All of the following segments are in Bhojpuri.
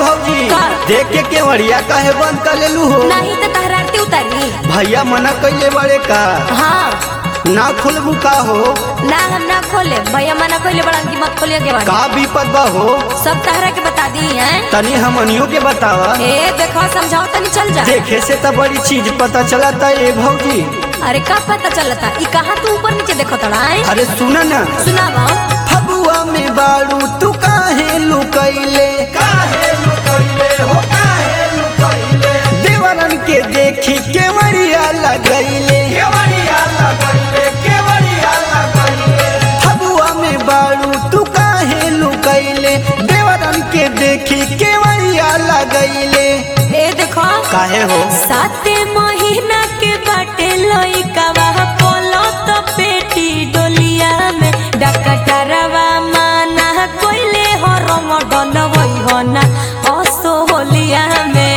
भौजी का? देख के केवड़िया काहे बंद कर लेलू हो नहीं तो तहरा आरती उतारी भैया मना कैले बड़े का हाँ ना खोलबू का हो ना हम ना खोले भैया मना खोले बड़ा की मत खोलिए के बाद का विपद बा हो सब तहरा के बता दी हैं तनी हमनियों के बतावा ए देखो समझाओ तनी चल जा देखे से तो बड़ी चीज पता चला था ए भौजी अरे का पता चलता ई कहाँ तू ऊपर नीचे देखो तड़ा है अरे सुना ना सुनावा फबुआ में बारू तू काहे लुकैले काहे लुकैले हो काहे लुकैले देवरन के देखी केवड़िया लगैले केवड़िया लगैले केवड़िया लगैले फबुआ में बारू तू काहे लुकैले देवरन के देखी केवड़िया लगैले ए देखो काहे हो साते महीना के बाटे लइकावा पोलो तो पेटी डोलिया में डकटरवा माना कोइले हो रमडन वही हो ना असो होलिया में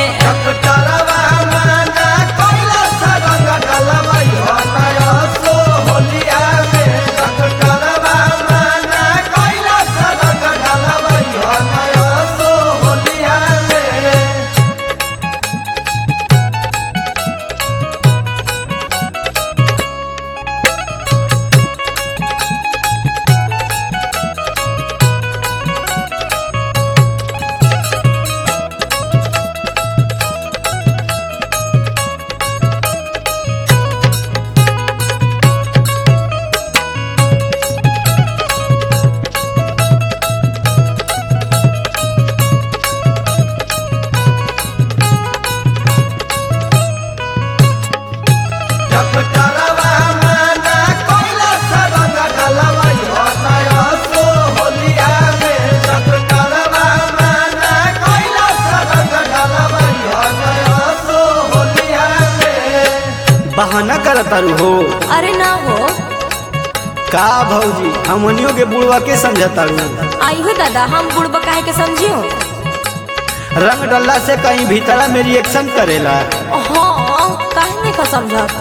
बहाना करत तारू हो अरे ना हो का भौजी हमनियों के बुढ़वा के समझतारू आई हो दादा हम बुढ़बा काहे के समझियो रंग डल्ला से कहीं भीतरा में रिएक्शन करेला हाँ काहे नहीं का समझत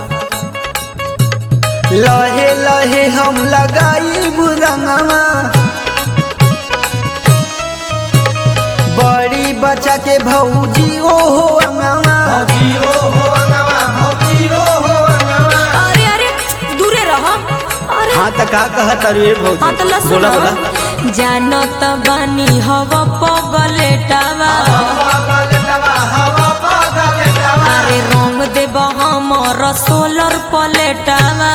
लहे लहे हम लगाई रंगवा बड़ी बच्चा के भौजी ओ हो अंगवा अरे अरे दूरे रहो अरे हाँ तो का कहत तारू ए भौजी हाँ तो ला बोला सुनो बोला जानत बानी हव पगलेटावा अरे रंग देब हमर सोलर प्लेटावा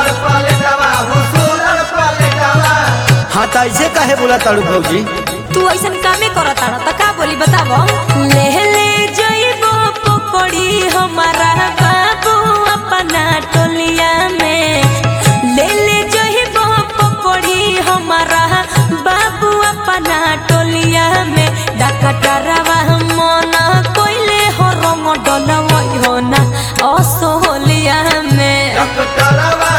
हाँ तो ऐसे काहे बोला तारू भौजी तू ऐसन कामे करत तारा त का बोली बताबो ले ले जइबो पकड़ी हमारा बाबू अपना टोलिया में ले ले जइबो पकड़ी हमारा बाबू अपना टोलिया में डकटरवा मना कोइले हो रंग डलवई हो ना असोलिया में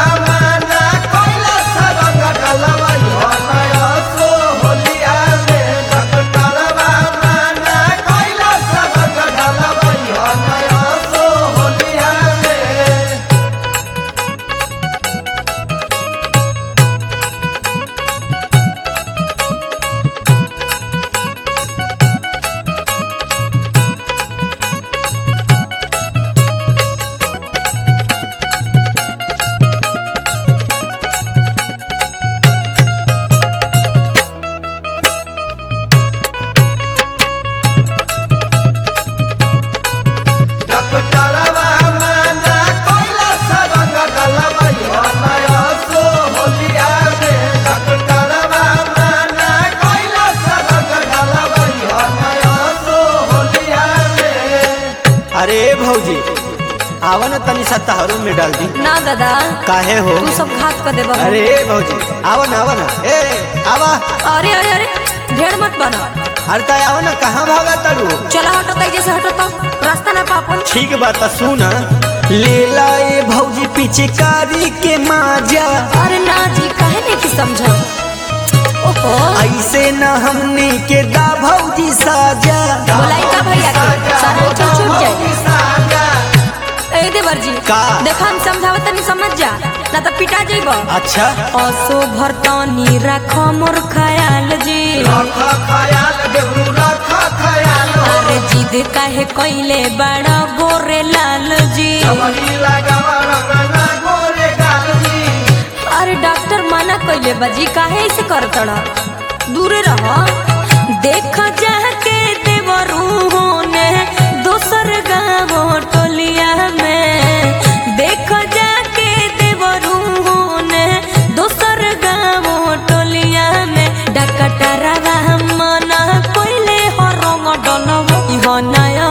अरे भौजी आवा ना तनी सा तहरू में डाल दी ना दादा काहे हो तू सब घात कर देबो अरे भौजी आवा ना आवा ना ए आवा अरे अरे अरे ढेर मत बना अरे ता आवा ना कहाँ भागा तारू चला हटो कहीं जैसे हटो तो रास्ता ना पापन ठीक बात तो सुन ले लाए भौजी पिचकारी के माजा अरे ना जी काहे नहीं की समझा ओहो ऐसे न हमने के दा भौजी साजा बोलाई का भैया के सारा उछल छूट जाए ए देवर जी का? देखा हम समझावत नहीं समझ जा ना तो पिटा जाइबो अच्छा असो भरतनी राखो मोर ख्याल जी काहे कइले बड़ा गोरे लाल जी अरे डॉक्टर मना कइले बाजी काहे ऐसे करतड़ा दूरे रह देख जाके देवरू ने दोसर गाँव टोलिया में देख जाके देवरू ने दोसर गाँव टोलिया में डकटरवा मना कइले हरंग डलव इह नय